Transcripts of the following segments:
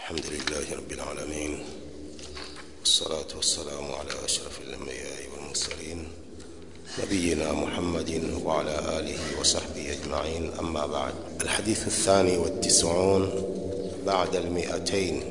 الحمد لله رب العالمين والصلاة والسلام على أشرف الأنبياء والمرسلين نبينا محمد وعلى آله وصحبه أجمعين أما بعد الحديث الثاني والتسعون بعد المئتين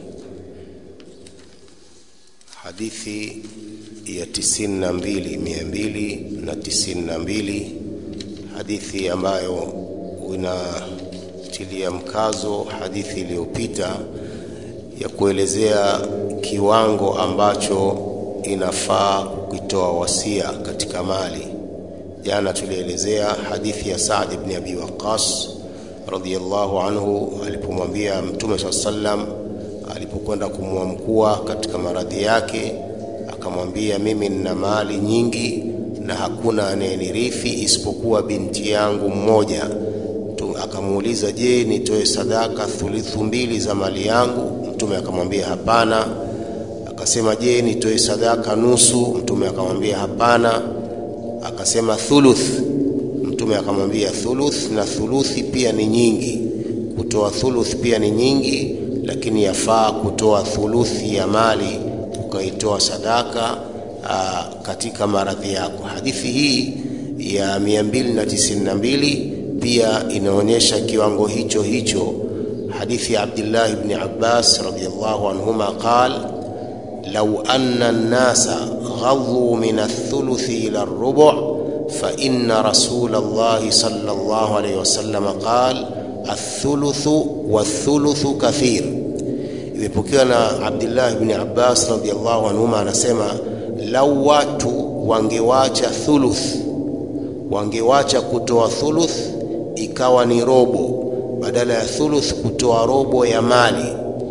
hadithi ya tisini na mbili mia mbili na tisini na mbili hadithi ambayo inatilia mkazo hadithi iliyopita ya kuelezea kiwango ambacho inafaa kukitoa wasia katika mali jana tulielezea hadithi ya Saad ibn Abi Waqqas radhiyallahu anhu alipomwambia Mtume swalla sallam alipokwenda kumwamkua katika maradhi yake akamwambia mimi nina mali nyingi na hakuna anayenirithi isipokuwa binti yangu mmoja akamuuliza je nitoe sadaka thulithu mbili za mali yangu mtume akamwambia hapana akasema je nitoe sadaka nusu mtume akamwambia hapana akasema thuluth mtume akamwambia thuluth na thuluthi pia ni nyingi kutoa thuluth pia ni nyingi lakini yafaa kutoa thuluthi ya mali ukaitoa sadaka aa, katika maradhi yako hadithi hii ya 292 pia inaonyesha kiwango hicho hicho hadithi ya Abdullah ibn Abbas radiyallahu anhuma qal law anna an-nasa ghadhu min ath-thuluthi ila ar-rubu' fa inna rasul Allah sallallahu alayhi wasallam qala athuluthu wathuluthu kathir imepokewa na Abdullah ibn Abbas radhiallahu anhuma anasema lau watu wangewacha thuluth wangewacha kutoa thuluth ikawa ni robo badala ya thuluth kutoa robo ya mali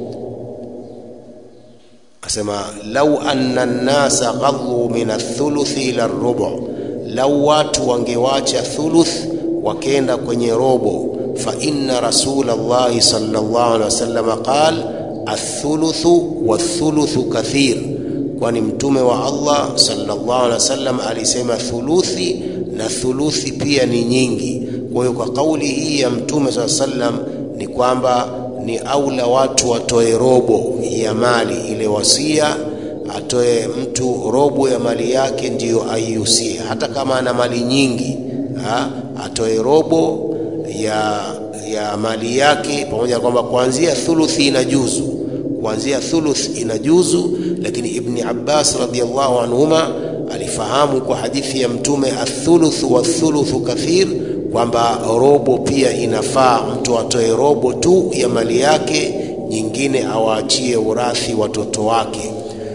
asema lau anna nnasa ghadhu min athuluthi ila rubu lau watu wangewacha thuluth wakenda kwenye robo فإن رسول الله صلى الله عليه وسلم قال الثلث والثلث كثير kwani mtume wa Allah sallallahu alaihi wasallam alisema thuluthi na thuluthi pia ni nyingi. Kwa hiyo kwa kauli hii ya mtume sallallahu alaihi wasallam ni kwamba ni aula watu watoe robo ya mali ile wasia, atoe mtu robo ya mali yake ndiyo aiusie, hata kama ana mali nyingi ha, atoe robo ya ya mali yake pamoja na kwamba kuanzia thuluthi inajuzu kuanzia thuluth inajuzu lakini ibni abbas radhiallahu anhuma alifahamu kwa hadithi ya mtume athuluth wa thuluthu kathir kwamba robo pia inafaa mtu atoe robo tu ya mali yake nyingine awaachie urathi watoto wake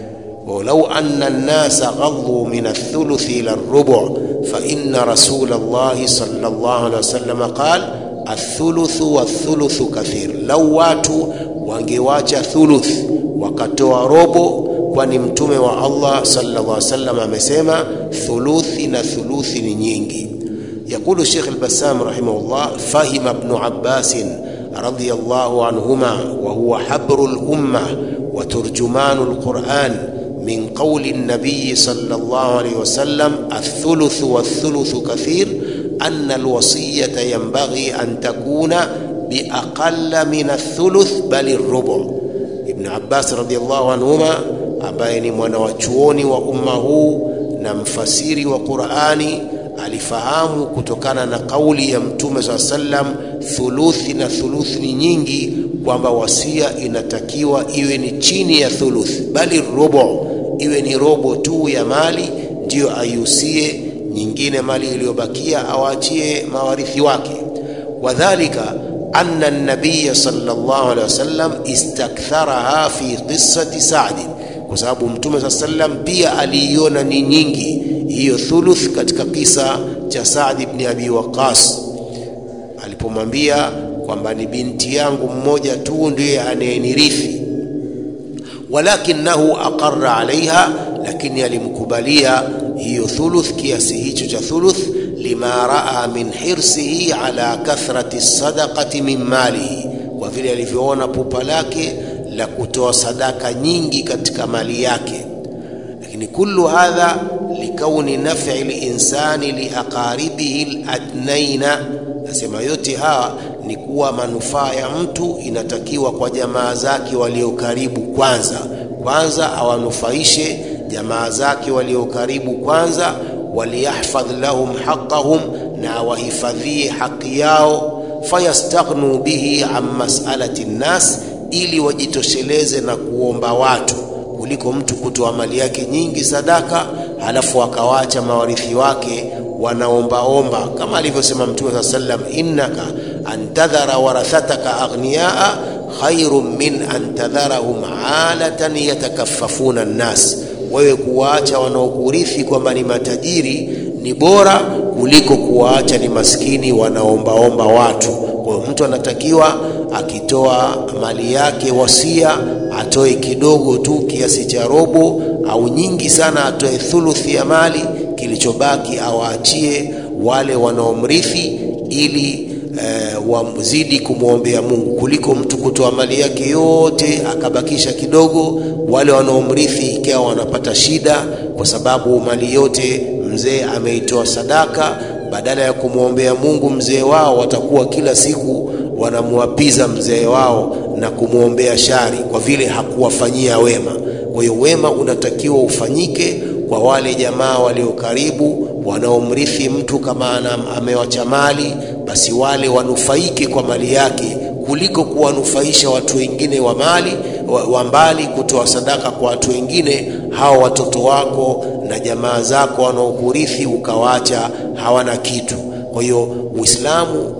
ولو أن الناس غضوا من الثلث إلى الربع فإن رسول الله صلى الله عليه وسلم قال الثلث والثلث كثير لو watu wangewacha thuluth wakatoa robo kwani mtume wa Allah sallallahu alaihi wasallam amesema thuluthi na thuluthi ni nyingi يقول الشيخ البسام رحمه الله فهم ابن عباس رضي الله عنهما وهو حبر الأمة وترجمان القرآن من قول النبي صلى الله عليه وسلم الثلث والثلث كثير أن الوصية ينبغي أن تكون بأقل من الثلث بل الربع ابن عباس رضي الله عنهما ambaye ni mwanawachuoni wa umma huu na mfasiri wa Qur'ani alifahamu kutokana na kauli ya Mtume saa sallam thuluthi na thuluthi ni nyingi, kwamba wasia inatakiwa iwe ni chini ya thuluthi, bali robo iwe ni robo tu ya mali ndiyo aiusie, nyingine mali iliyobakia awaachie mawarithi wake. Wadhalika anna nabiya sallallahu alaihi wasallam istaktharaha fi qissati Sa'd, kwa sababu Mtume saa sallam pia aliiona ni nyingi hiyo thuluth katika kisa cha Saad ibn Abi Waqqas alipomwambia kwamba ni binti yangu mmoja tu ndiye anayenirithi, walakinahu aqarra alaiha, lakini alimkubalia hiyo thuluth, kiasi hicho cha thuluth, lima raa min hirsihi ala kathrati sadaqati min malihi, kwa vile alivyoona pupa lake la kutoa sadaka nyingi katika mali yake. Lakini kullu hadha likauni naf'i linsani liaqaribihi aladnaina, nasema yote hawa ni kuwa manufaa ya mtu inatakiwa kwa jamaa zake walio karibu kwanza kwanza awanufaishe jamaa zake walio karibu kwanza waliyahfadh lahum haqqahum na awahifadhie haki yao fayastaghnu bihi an mas'alati nnas ili wajitosheleze na kuomba watu kuliko mtu kutoa mali yake nyingi sadaka halafu akawacha mawarithi wake wanaombaomba kama alivyosema mtume saa sallam innaka antadhara warathataka aghniyaa khairun min an tadharahum alatan yatakaffafuna nnas wewe kuwaacha wanaokurithi kwamba ni matajiri ni bora kuliko kuwaacha ni maskini wanaombaomba watu kwa hiyo mtu anatakiwa akitoa mali yake wasia atoe kidogo tu kiasi cha robo au nyingi sana atoe thuluthi ya mali kilichobaki awaachie wale wanaomrithi ili eh, wazidi kumwombea Mungu kuliko mtu kutoa mali yake yote akabakisha kidogo, wale wanaomrithi ikiwa wanapata shida, kwa sababu mali yote mzee ameitoa sadaka. Badala ya kumwombea Mungu mzee wao, watakuwa kila siku wanamwapiza mzee wao na kumwombea shari, kwa vile hakuwafanyia wema. Kwa hiyo wema unatakiwa ufanyike kwa wale jamaa walio karibu wanaomrithi mtu kama amewacha mali, basi wale wanufaike kwa mali yake kuliko kuwanufaisha watu wengine wa mali wa, wa mbali, kutoa sadaka kwa watu wengine, hao watoto wako na jamaa zako wanaokurithi ukawaacha hawana kitu. Kwa hiyo Uislamu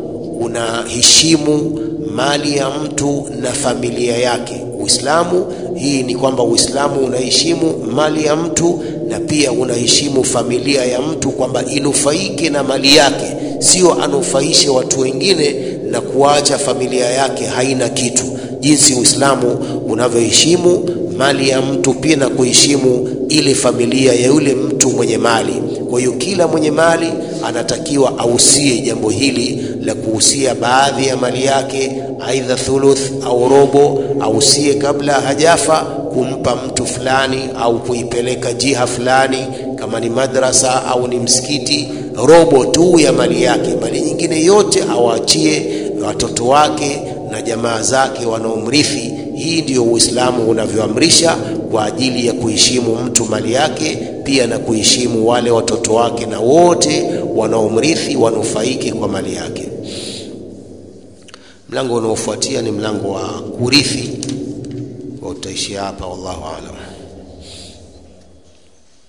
unaheshimu mali ya mtu na familia yake. Uislamu hii ni kwamba Uislamu unaheshimu mali ya mtu na pia unaheshimu familia ya mtu kwamba inufaike na mali yake, sio anufaishe watu wengine na kuacha familia yake haina kitu. Jinsi Uislamu unavyoheshimu mali ya mtu pia na kuheshimu ile familia ya yule mtu mwenye mali. Kwa hiyo kila mwenye mali anatakiwa ausie jambo hili la kuhusia baadhi ya mali yake, aidha thuluth au robo, ausie kabla hajafa kumpa mtu fulani au kuipeleka jiha fulani, kama ni madrasa au ni msikiti, robo tu ya mali yake, mali nyingine yote awaachie watoto wake na jamaa zake wanaomrithi. Hii ndiyo Uislamu unavyoamrisha kwa ajili ya kuheshimu mtu mali yake, pia na kuheshimu wale watoto wake na wote wanaomrithi wanufaike kwa mali yake. Mlango unaofuatia ni mlango wa kurithi. Utaishia hapa, wallahu aalam.